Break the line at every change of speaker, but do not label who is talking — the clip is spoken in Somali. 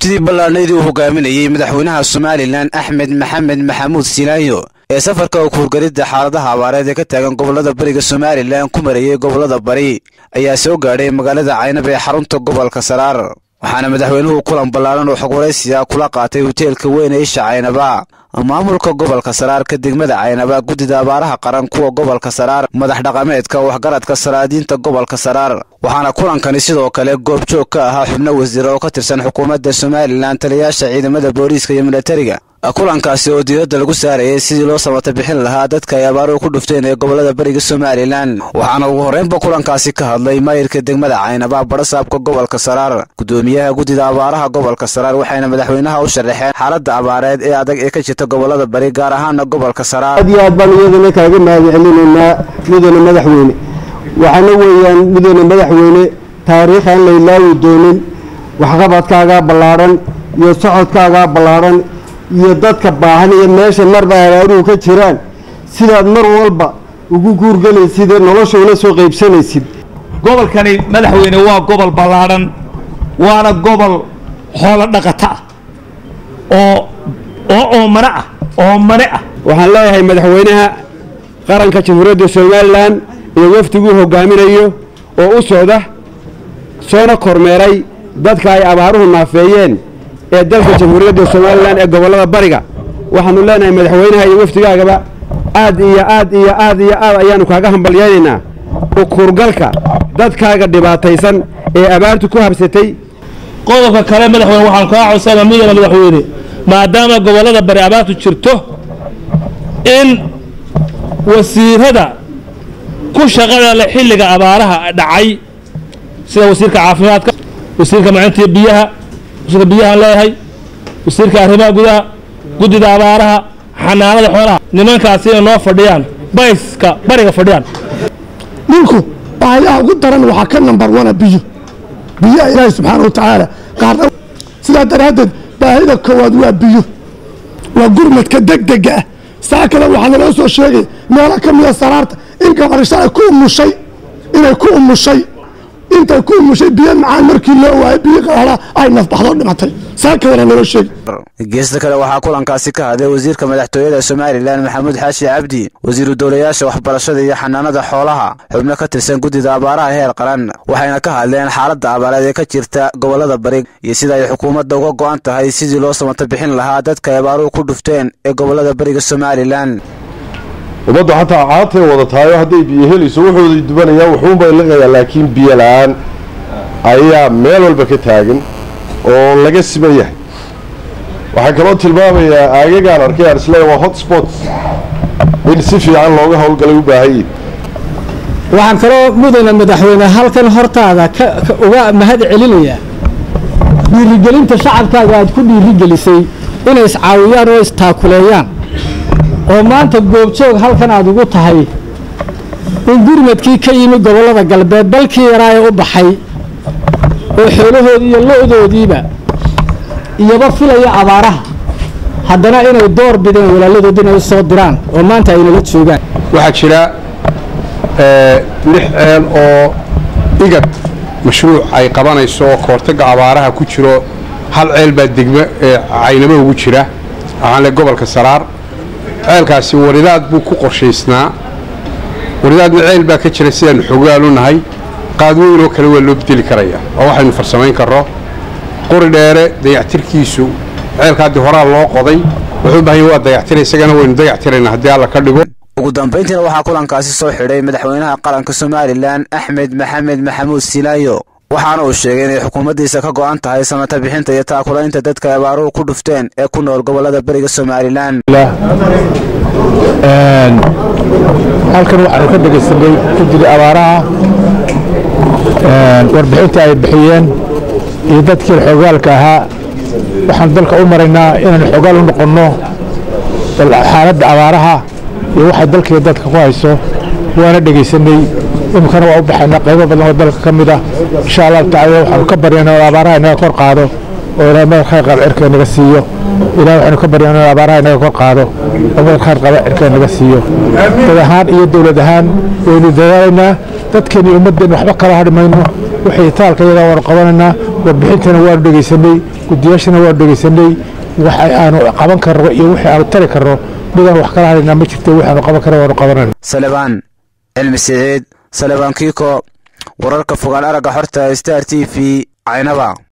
waftidii ballaadhnaydii uu hogaaminayey madaxweynaha somalilan axmed maxamed maxamuud silaayo ee safarka kuurgaridda xaaladaha abaareed ee ka taagan gobollada bariga somalilan ku marayey gobollada bari ayaa soo gaadhay magaalada caynab ee xarunta gobolka saraar waxaana madaxweynuhu kulan ballaadhan oo xog waraysiya kula qaatay hoteelka weyn ee isha caynaba maamulka gobolka saraarka degmada caynaba guddida abaaraha qaran kuwa gobolka saraar madax dhaqameedka waxgaradka saraadiinta gobolka saraar waxaana kulankani sidoo kale goobjoog ka ahaa xubno wasiir oo ka tirsan xukuumadda somalilan taliyayaasha ciidamada booliiska iyo milatariga kulankaasi oo diiradda lagu saarayay sidii loo samata bixin lahaa dadka ay abaaruhu ku dhufteen ee gobollada bariga somalilan waxaana ugu horreynba kulankaasi ka hadlay maayirka degmada caynaba badhasaabka gobolka saraar guddoomiyaha guddida abaaraha gobolka saraar waxayna madaxweynaha u sharaxeen xaaladda abaareed ee adag ee ka jirta gobollada bari gaar ahaana gobolka saraar
aad iyo aad baan iyadana kaaga mahad celinaynaa mudane madaxweyne waxaana weeyaan mudane madaxweyne taariikh aan la ilaawi doonin waxqabadkaagaa ballaadhan iyo socodkaagaa ballaadhan iyo dadka baahan iyo meesha marba abaaruhu ka jiraan sidaad mar walba ugu guurgelaysid ee nolosha ula soo qaybsanaysid
gobolkani madaxweyne waa gobol ballaadhan waana gobol xoolo dhaqata ah oo oo oomane ah oomane ah
waxaan leeyahay madaxweynaha qaranka jamhuuriyadda somalilan iyo wafdiguu hogaaminayo oo u socda soona kormeeray dadka ay abaaruhu naafeeyeen ee dalka jamhuuriyadda somalilan ee gobollada bariga waxaanu leenahay madaxweynaha iyo wafdigaagaba aad iyo aad iyo aad iyo aad ayaanu kaaga hambalyaynaynaa ukurgalka dadkaaga dhibaataysan ee abaartu ku habsatay
qodobka kale madaxweyne waxaan kaa codsana midana madaxweyne maadaama gobollada bari abaartu jirto in wasiirada ku shaqada leh xilliga abaaraha dhacay sida wasiirka caafimaadka wasiirka macintiya biyaha wasiirka biyahaan leeyahay wasiirka arrimaha gudaha guddida abaaraha xanaanada xoolaha nimankaasi inay noo fadhiyaan bayska bariga fadhiyaan
dhulku baahiyaha ugu daran waxaa ka nambar wana biyo biyaha ilaahay subxaana wa tacaala qaarna sidaa daraaddeed baahida koowaad waa biyo waa gurmadka degdega ah saa kale waxaa naloo soo sheegay meelo ka mida saraarta in gabarisha ay ku umushay inay ku umushay intay ku umushay biyo macaan markii loo waayay biyo qaraara ay nafbaxdo dhimatay saa kalena naloo sheegay
geesta kale waxaa kulankaasi ka hadlay wasiirka madaxtooyada somalilan maxamuud xaashi cabdi wasiiru dowlayaasha waxbarashada iyo xanaanada xoolaha xubno ka tirsan guddida abaaraha heer qaran waxayna ka hadleen xaaladda abaareed ee ka jirta gobollada bari iyo sida ay xukuumadda uga go'an tahay sidii loo samata bixin lahaa dadka ay abaaruhu ku dhufteen ee gobollada bariga somalilan
ummaddu xataa caatay wada tahayo hadday biyo helayso wuxuuda dubanayaa wuxuunbay liqayaa laakiin biyo la-aan ayaa meel walba ka taagan oo laga siman yahay waxaan kaloo tilmaamayaa aagagaan arkay aan isleeya waa hot spots in si fiican looga howlgalay u baahan yihin
waxaan kaloo mudane madaxweyne halkan hortaada uga mahad celinayaa dhiirigelinta shacabkaaga aad ku dhiirigelisay inay iscaawiyaan oo istaakuleeyaan oo maanta goobjoog halkan aad ugu tahay in gurmadkii ka yimi gobollada galbeed dalkii yaraa ee u baxay oo xoolahoodii iyo lo-doodiiba iyoba filaya abaaraha haddana inay door bideen walaaladood inay u soo diraan oo maanta aynala joogaan
waxaa jira lix ceel oo igad mashruuc ay qabanayso oo kahortagga abaaraha ku jiro hal ceel baa degmo caynabo ugu jira waxaan le gobolka saraar ceelkaasi waridaad buu ku qorshaysnaa waridaadna ceel baa ka jira sidaannu xogaalu nahay qaadweyn oo kale waa loo bedeli karaya oo waxaynu farsamayn karro qori dheere dayactirkiisu ceelka haddii horaa loo qoday wuxuu baahanya waa dayactira isagana waynu dayactiraynaa haddii alla ka dhigo
ugu dambayntiina waxaa kulankaasi soo xidhay madaxweynaha qaranka somalilan axmed maxamed maxamuud silaayo waxaana uu sheegay inay xukuumaddiisa ka go'an tahay samata bixinta iyo taakulaynta dadka abaaruhu ku dhufteen ee ku nool gobollada beriga somalilan
halkan waxaanu ka dhegaysanay guddiga abaaraha warbixinta ay bixiyeen iyo dadkii xogaalka ahaa waxaan dalka u maraynaa inaanu xogaal u noqonno xaaladda abaaraha iyo waxay dalkaiyo dadka ku hayso waana dhegaysanay iminkana waa u baxaynaa qaybo badan oo dalka ka mid ah insha allahu tacala waxaanu ka baryaynaa in abaaraha inaga kor qaado oo ilaahay madal khayr qaba cirka inaga siiyo ilahay waxaynu ka baryaynaa in abaaraha inaga kor qaado oo madal khayr qaba cirka inaga siiyo dad ahaan iyo dowlad ahaan waynu dadaalaynaa dadkeen iyo ummaddeen waxba kala hadhi mayno wixii taalka iyagaa waanu qabanaynaa warbixintana waanu dhegaysanay guddiyaashana waan dhegaysanay waxa aanu qaban karno iyo wixii aanu tari karno midaan wax kala hadhaynaa ma jirto waxaanu qaban karno waanu qabanayna
salebaan cilmi siciid salebaan kiiko wararka fogaan aragga xorta star t v caynaba